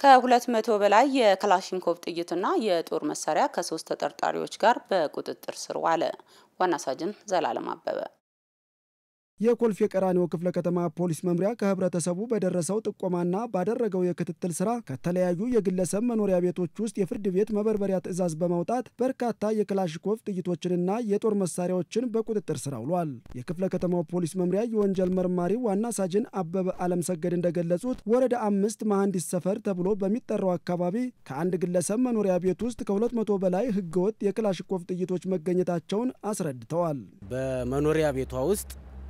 ከሁለት መቶ በላይ የክላሽንኮቭ ጥይትና የጦር መሳሪያ ከሶስት ተጠርጣሪዎች ጋር በቁጥጥር ስር ዋለ። ዋና ሳጅን ዘላለም አበበ የኮልፌ ቀራኒዮ ክፍለ ከተማ ፖሊስ መምሪያ ከህብረተሰቡ በደረሰው ጥቆማና ባደረገው የክትትል ስራ ከተለያዩ የግለሰብ መኖሪያ ቤቶች ውስጥ የፍርድ ቤት መበርበሪያ ትዕዛዝ በማውጣት በርካታ የክላሽንኮቭ ጥይቶችንና የጦር መሳሪያዎችን በቁጥጥር ስር አውሏል። የክፍለ ከተማው ፖሊስ መምሪያ የወንጀል መርማሪ ዋና ሳጅን አበበ አለም ሰገድ እንደገለጹት ወረዳ አምስት መሐንዲስ ሰፈር ተብሎ በሚጠራው አካባቢ ከአንድ ግለሰብ መኖሪያ ቤት ውስጥ ከሁለት መቶ በላይ ህገወጥ የክላሽንኮቭ ጥይቶች መገኘታቸውን አስረድተዋል። በመኖሪያ ቤቷ ውስጥ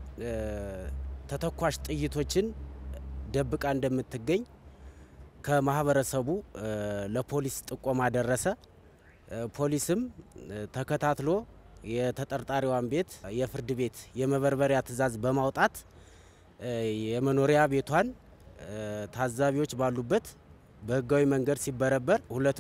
ተተኳሽ ጥይቶችን ደብቃ እንደምትገኝ ከማህበረሰቡ ለፖሊስ ጥቆማ ደረሰ። ፖሊስም ተከታትሎ የተጠርጣሪዋን ቤት የፍርድ ቤት የመበርበሪያ ትዕዛዝ በማውጣት የመኖሪያ ቤቷን ታዛቢዎች ባሉበት በህጋዊ መንገድ ሲበረበር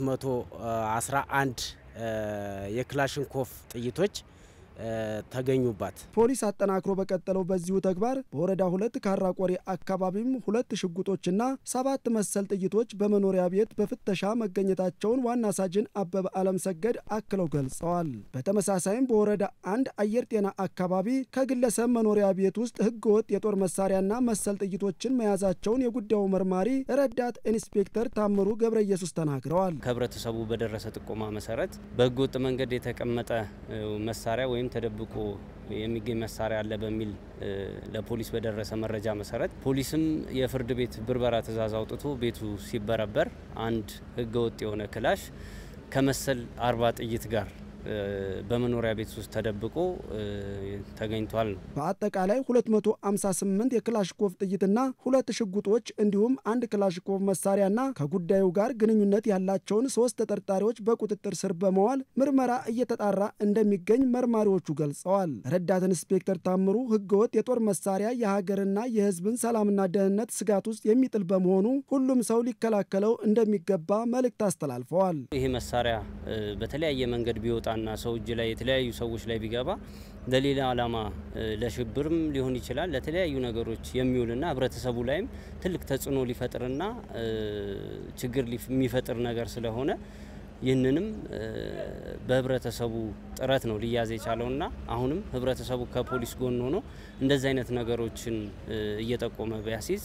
211 የክላሽንኮቭ ጥይቶች ተገኙባት። ፖሊስ አጠናክሮ በቀጠለው በዚሁ ተግባር በወረዳ ሁለት ካራ ቆሬ አካባቢም ሁለት ሽጉጦችና ሰባት መሰል ጥይቶች በመኖሪያ ቤት በፍተሻ መገኘታቸውን ዋና ሳጅን አበበ አለም ሰገድ አክለው ገልጸዋል። በተመሳሳይም በወረዳ አንድ አየር ጤና አካባቢ ከግለሰብ መኖሪያ ቤት ውስጥ ህገወጥ የጦር መሳሪያና መሰል ጥይቶችን መያዛቸውን የጉዳዩ መርማሪ ረዳት ኢንስፔክተር ታምሩ ገብረ ኢየሱስ ተናግረዋል። ከህብረተሰቡ በደረሰ ጥቆማ መሰረት በህገወጥ መንገድ የተቀመጠ መሳሪያ ወይም ተደብቆ የሚገኝ መሳሪያ አለ በሚል ለፖሊስ በደረሰ መረጃ መሰረት ፖሊስም የፍርድ ቤት ብርበራ ትዕዛዝ አውጥቶ ቤቱ ሲበረበር አንድ ህገወጥ የሆነ ክላሽ ከመሰል አርባ ጥይት ጋር በመኖሪያ ቤት ውስጥ ተደብቆ ተገኝቷል ነው። በአጠቃላይ 258 የክላሽኮቭ ጥይትና ሁለት ሽጉጦች እንዲሁም አንድ ክላሽኮቭ መሳሪያና ከጉዳዩ ጋር ግንኙነት ያላቸውን ሶስት ተጠርጣሪዎች በቁጥጥር ስር በመዋል ምርመራ እየተጣራ እንደሚገኝ መርማሪዎቹ ገልጸዋል። ረዳት ኢንስፔክተር ታምሩ ህገወጥ የጦር መሳሪያ የሀገርና የህዝብን ሰላምና ደህንነት ስጋት ውስጥ የሚጥል በመሆኑ ሁሉም ሰው ሊከላከለው እንደሚገባ መልእክት አስተላልፈዋል። ይህ መሳሪያ በተለያየ መንገድ ቢወጣ ና ሰው እጅ ላይ የተለያዩ ሰዎች ላይ ቢገባ ለሌላ ዓላማ ለሽብርም ሊሆን ይችላል ለተለያዩ ነገሮች የሚውልና ህብረተሰቡ ላይም ትልቅ ተጽዕኖ ሊፈጥርና ችግር የሚፈጥር ነገር ስለሆነ ይህንንም በህብረተሰቡ ጥረት ነው ሊያዝ የቻለውና አሁንም ህብረተሰቡ ከፖሊስ ጎን ሆኖ እንደዚህ አይነት ነገሮችን እየጠቆመ ቢያሲዝ